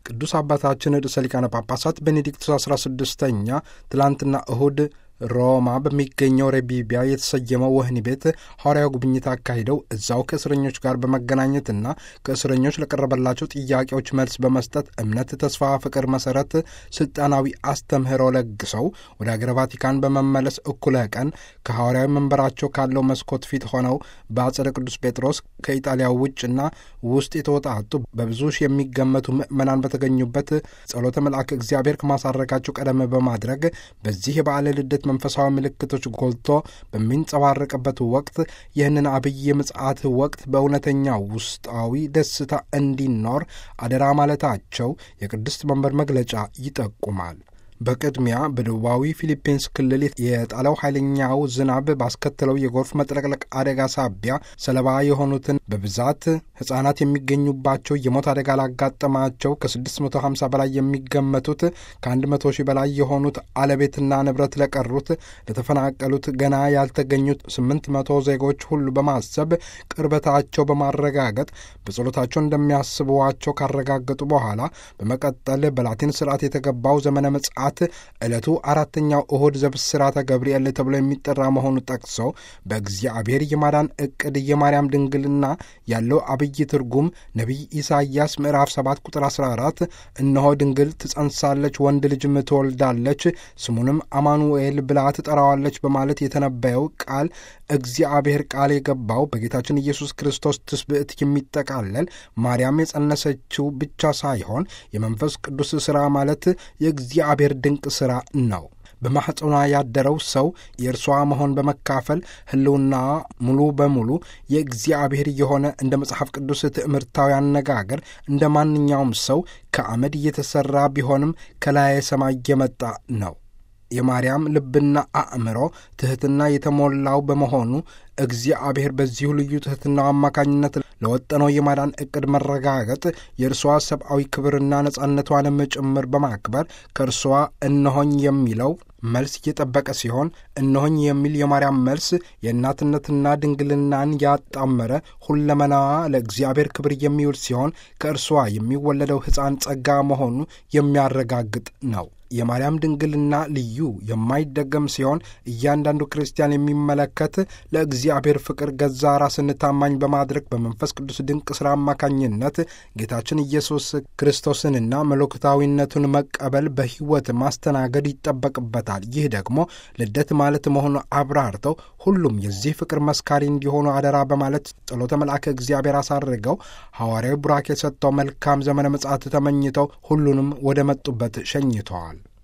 ቅዱስ አባታችን ርዕሰ ሊቃነ ጳጳሳት ቤኔዲክቱስ 16ኛ ትላንትና እሁድ ሮማ በሚገኘው ሬቢቢያ የተሰየመው ወህኒ ቤት ሐዋርያዊ ጉብኝት አካሂደው እዛው ከእስረኞች ጋር በመገናኘትና ከእስረኞች ለቀረበላቸው ጥያቄዎች መልስ በመስጠት እምነት፣ ተስፋ፣ ፍቅር መሰረት ስልጣናዊ አስተምህሮ ለግሰው ወደ አገረ ቫቲካን በመመለስ እኩለ ቀን ከሐዋርያዊ መንበራቸው ካለው መስኮት ፊት ሆነው በአጸደ ቅዱስ ጴጥሮስ ከኢጣሊያ ውጭና ውስጥ የተወጣጡ በብዙ ሺህ የሚገመቱ ምዕመናን በተገኙበት ጸሎተ መልአክ እግዚአብሔር ከማሳረጋቸው ቀደም በማድረግ በዚህ የበዓለ ልደት መንፈሳዊ ምልክቶች ጎልቶ በሚንጸባረቅበት ወቅት ይህንን አብይ ምጽአት ወቅት በእውነተኛ ውስጣዊ ደስታ እንዲኖር አደራ ማለታቸው የቅድስት መንበር መግለጫ ይጠቁማል። በቅድሚያ በደቡባዊ ፊሊፒንስ ክልል የጣለው ኃይለኛው ዝናብ ባስከተለው የጎርፍ መጥለቅለቅ አደጋ ሳቢያ ሰለባ የሆኑትን በብዛት ሕፃናት የሚገኙባቸው የሞት አደጋ ላጋጠማቸው ከ650 በላይ የሚገመቱት ከ100 ሺህ በላይ የሆኑት አለቤትና ንብረት ለቀሩት ለተፈናቀሉት ገና ያልተገኙት 800 ዜጎች ሁሉ በማሰብ ቅርበታቸው በማረጋገጥ በጸሎታቸው እንደሚያስቧቸው ካረጋገጡ በኋላ በመቀጠል በላቲን ስርዓት የተገባው ዘመነ ምጽአት ዕለቱ አራተኛው እሁድ ዘብስራተ ገብርኤል ተብሎ የሚጠራ መሆኑ ጠቅሰው በእግዚአብሔር የማዳን ዕቅድ የማርያም ድንግልና ያለው አብይ ትርጉም ነቢይ ኢሳይያስ ምዕራፍ 7 ቁጥር 14 እነሆ ድንግል ትጸንሳለች፣ ወንድ ልጅም ትወልዳለች፣ ስሙንም አማኑኤል ብላ ትጠራዋለች በማለት የተነበየው ቃል እግዚአብሔር ቃል የገባው በጌታችን ኢየሱስ ክርስቶስ ትስብዕት የሚጠቃለል ማርያም የጸነሰችው ብቻ ሳይሆን የመንፈስ ቅዱስ ሥራ ማለት የእግዚአብሔር ድንቅ ሥራ ነው። በማኅፀኗ ያደረው ሰው የእርሷ መሆን በመካፈል ሕልውና ሙሉ በሙሉ የእግዚአብሔር የሆነ እንደ መጽሐፍ ቅዱስ ትምህርታዊ አነጋገር እንደ ማንኛውም ሰው ከአመድ እየተሠራ ቢሆንም ከላይ ሰማይ የመጣ ነው። የማርያም ልብና አእምሮ ትሕትና የተሞላው በመሆኑ እግዚአብሔር በዚሁ ልዩ ትሕትናው አማካኝነት ለወጠነው የማዳን ዕቅድ መረጋገጥ የእርሷ ሰብአዊ ክብርና ነጻነቷንም ጭምር በማክበር ከእርሷ እነሆኝ የሚለው መልስ እየጠበቀ ሲሆን እነሆኝ የሚል የማርያም መልስ የእናትነትና ድንግልናን ያጣመረ ሁለመናዋ ለእግዚአብሔር ክብር የሚውል ሲሆን ከእርሷ የሚወለደው ሕፃን ጸጋ መሆኑ የሚያረጋግጥ ነው። የማርያም ድንግልና ልዩ የማይደገም ሲሆን እያንዳንዱ ክርስቲያን የሚመለከት ለእግዚአብሔር ፍቅር ገዛ ራስን ታማኝ በማድረግ በመንፈስ ቅዱስ ድንቅ ሥራ አማካኝነት ጌታችን ኢየሱስ ክርስቶስንና መለኮታዊነቱን መቀበል በሕይወት ማስተናገድ ይጠበቅበታል። ይህ ደግሞ ልደት ማለት መሆኑ አብራርተው ሁሉም የዚህ ፍቅር መስካሪ እንዲሆኑ አደራ በማለት ጸሎተ መልአከ እግዚአብሔር አሳርገው ሐዋርያዊ ቡራኬ ሰጥተው መልካም ዘመነ ምጽአት ተመኝተው ሁሉንም ወደ መጡበት ሸኝተዋል።